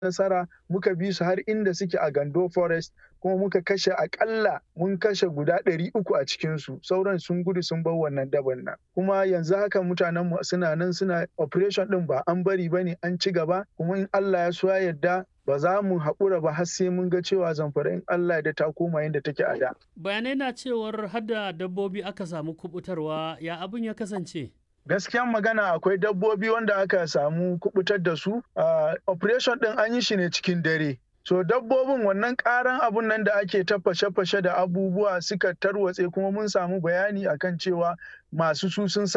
nasara muka bi su har inda suke a Gando Forest kuma muka kashe akalla mun kashe guda ɗari uku a cikinsu sauran sun gudu sun bar wannan daban nan kuma yanzu haka mutanen mu suna nan suna operation ɗin ba an bari ba ne an ci gaba kuma in Allah ya so ya yarda ba za mu haƙura ba har sai mun ga cewa zamfara in Allah da ta koma yadda take a da. Bayanai na cewar hada dabbobi aka samu kubutarwa ya abin ya kasance. gaskiyan magana akwai dabbobi wanda aka samu kubutar da su uh, operation din an yi shi ne cikin dare so dabbobin wannan karan abun nan da ake ta fashe-fashe da abubuwa suka tarwatse kuma mun samu bayani akan cewa masu su sun